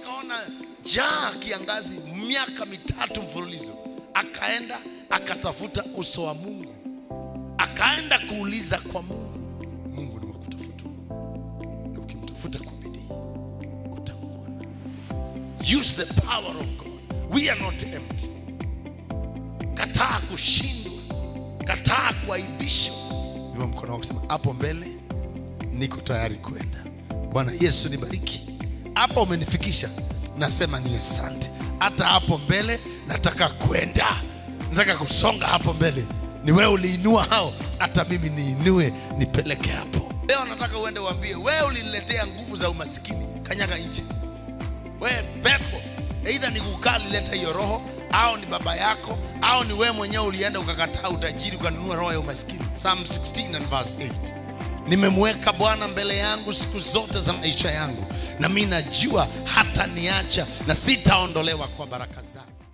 akaona jaa kiangazi miaka mitatu mfululizo akaenda akatafuta uso wa mungu akaenda kuuliza kwa mungu mungu ni wakutafutwa na ukimtafuta kwa bidii utamuona use the power of god we are not empty kataa kushindwa kataa kuaibishwa inua mkono wako sema hapo mbele niko tayari kwenda bwana yesu nibariki hapa umenifikisha nasema ni asante hata hapo mbele nataka kwenda nataka kusonga hapo mbele ni wewe uliinua hao hata mimi niinue nipeleke hapo leo nataka uende uambie wewe uliniletea nguvu za umasikini kanyaga nje we pepo eidha ni kukaa lileta hiyo roho au ni baba yako au ni wewe mwenyewe ulienda ukakataa utajiri ukanunua roho ya umaskini psalm 16 and verse 8 nimemweka bwana mbele yangu siku zote za maisha yangu na mi najua hata niacha na sitaondolewa kwa baraka zake